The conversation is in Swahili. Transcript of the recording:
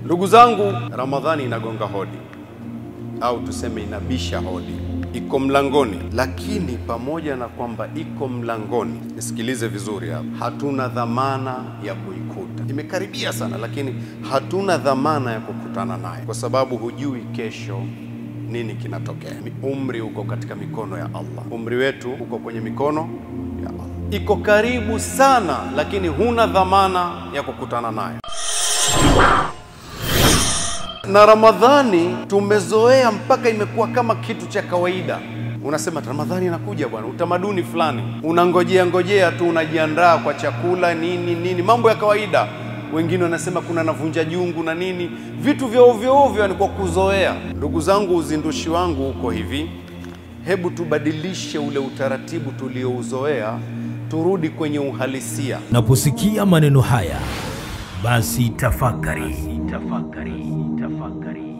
Ndugu zangu, Ramadhani inagonga hodi au tuseme inabisha hodi, iko mlangoni. Lakini pamoja na kwamba iko mlangoni, nisikilize vizuri hapa, hatuna dhamana ya kuikuta. Imekaribia sana, lakini hatuna dhamana ya kukutana naye, kwa sababu hujui kesho nini kinatokea. Umri uko katika mikono ya Allah, umri wetu uko kwenye mikono ya Allah. Iko karibu sana, lakini huna dhamana ya kukutana naye na Ramadhani tumezoea mpaka imekuwa kama kitu cha kawaida. Unasema Ramadhani inakuja bwana, utamaduni fulani, unangojea ngojea tu, unajiandaa kwa chakula nini nini, mambo ya kawaida. Wengine wanasema kuna navunja jungu na nini, vitu vya ovyo ovyo, ni kwa kuzoea. Ndugu zangu, uzindushi wangu uko hivi, hebu tubadilishe ule utaratibu tuliouzoea, turudi kwenye uhalisia. Unaposikia maneno haya basi tafakari, tafakari, tafakari.